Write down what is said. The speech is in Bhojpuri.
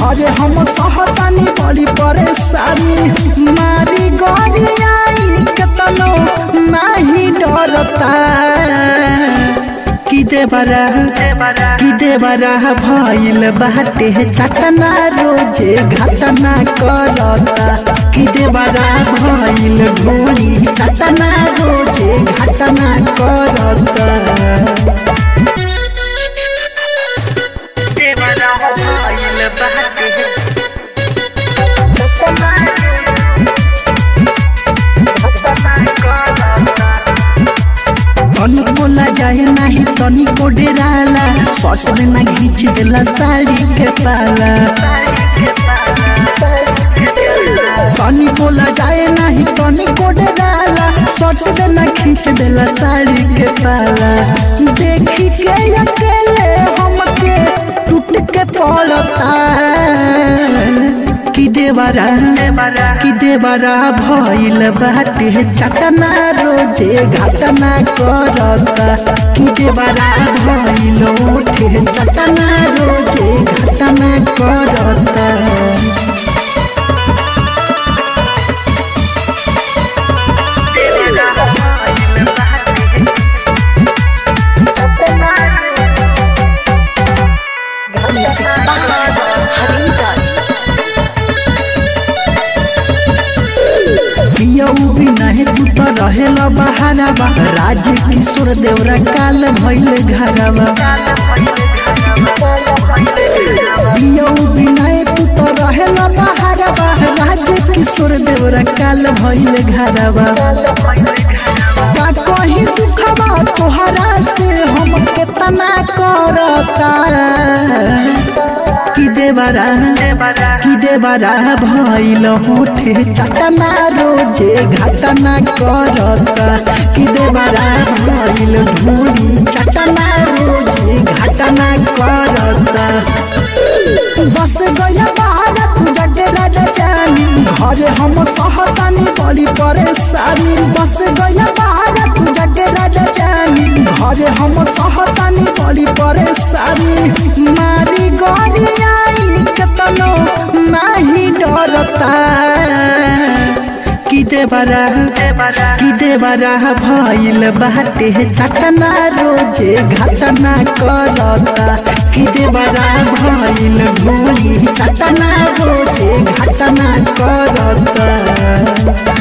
घरे हम सहतानी बड़ी परेशानी मारी गड़ी आई केतनो नहीं डरता की देवरा की देवरा भइल बाटे चटना रोजे घटना करता की देवरा भइल ढोली चटना रोजे घटना करता देवरा भइल बाटे चटना तनी बोला जाए नाही तनी को डेराला ससुर ना घींच देला साड़ी के पाला तनी बोला जाए नाही तनी को डेराला ससुर ना खींच देला साड़ी के पाला देखी के अकेले हमके टूट के पड़ता की देवरा की देवरा भइल बाटे चटना रोजे घटना करता की देवरा भइल उठे चटना रोजे घटना करता पियऊ भी नहीं तू तो रहेला बहाराबा राज किशोर देवरा काल भइल घरवा पियऊ भी नहीं तू तो रहेला बहाराबा राज किशोर देवरा काल भइल घरवा का कहीं दुखबा तोहरा से हम केतना करता की देवरा की देवरा भइल होठे चटना रोजे घटना करता की देवरा भइल ढूंढी चटना रोजे घटना करता बस गया भारत जगे राजा जानी घरे हम सहतानी बड़ी परेशानी बस गया भारत जगे राजा जानी घरे हम सहतानी बड़ी परेशानी मारी गड़ी आई केतनो नहीं डरता की देवरा की देवरा भइल बाटे चटना रोजे घटना करता की देवरा भइल भूली चटना रोजे घटना करता